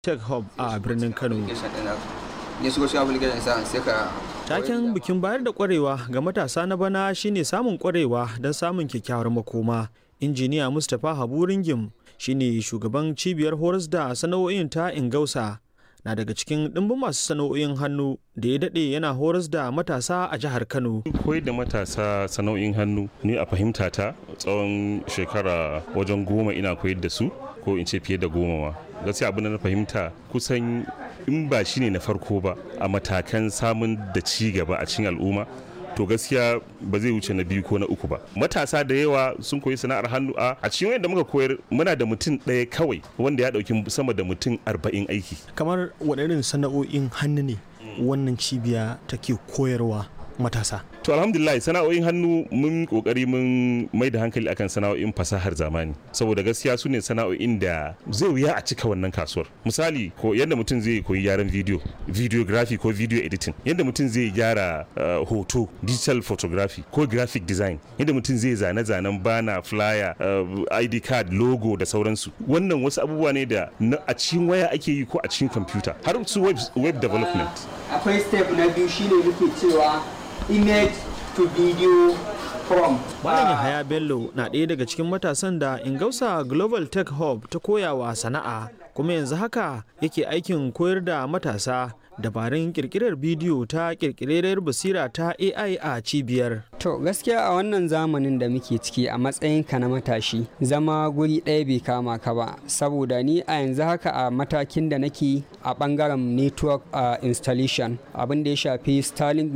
Tech Hub a birnin Kano. ya shigo shi application sa sai ka Taken bikin bayar da kwarewa ga matasa na bana shine samun kwarewa don samun kyakkyawar makoma. Injiniya Mustapha Habu Ringim shine shugaban cibiyar horas da sana'o'in ta Ingausa. Na daga cikin ɗimbin masu sana'o'in hannu da ya daɗe yana horas da matasa a jihar Kano. koyar da matasa sana'o'in hannu ni a fahimta ta tsawon shekara wajen goma ina koyar da su ko in ce fiye da goma ma gaskiya abin da na fahimta kusan in ba shine na farko ba a matakan samun da ci gaba a cikin al'umma to gaskiya ba zai wuce na biyu ko na uku ba matasa da yawa sun koyi sana'ar hannu a a cikin wanda muka koyar muna da mutum ɗaya kawai wanda ya ɗauki sama da mutum arba'in aiki Kamar waɗannan sana'o'in hannu ne wannan cibiya take koyarwa matasa. To alhamdulillah sana'o'in hannu mun kokari mun mai da hankali akan sana'o'in fasahar zamani saboda gaskiya su ne sana'o'in da zai wuya a cika wannan kasuwar misali ko yadda mutum zai koyi gyaran video videography ko video editing yadda mutum zai gyara uh, hoto digital photography ko graphic design yadda mutum zai zane-zanen bana flyer uh, id card logo da sauransu wannan wasu abubuwa ne da na a cikin waya ake yi ko a cikin computer har su web, web development akwai step na biyu shine muke cewa image to video from Malam Yahaya Bello na ɗaya daga cikin matasan da Ingausa Global Tech Hub ta koyawa sana'a kuma yanzu haka yake aikin koyar da matasa dabarun kirkirar bidiyo ta kirkirar basira ta AI a cibiyar. To gaskiya a wannan zamanin da muke ciki a matsayinka na matashi zama guri ɗaya bai kama ka ba saboda ni a yanzu haka a matakin da nake a ɓangaren network uh, installation abin da ya shafi Starlink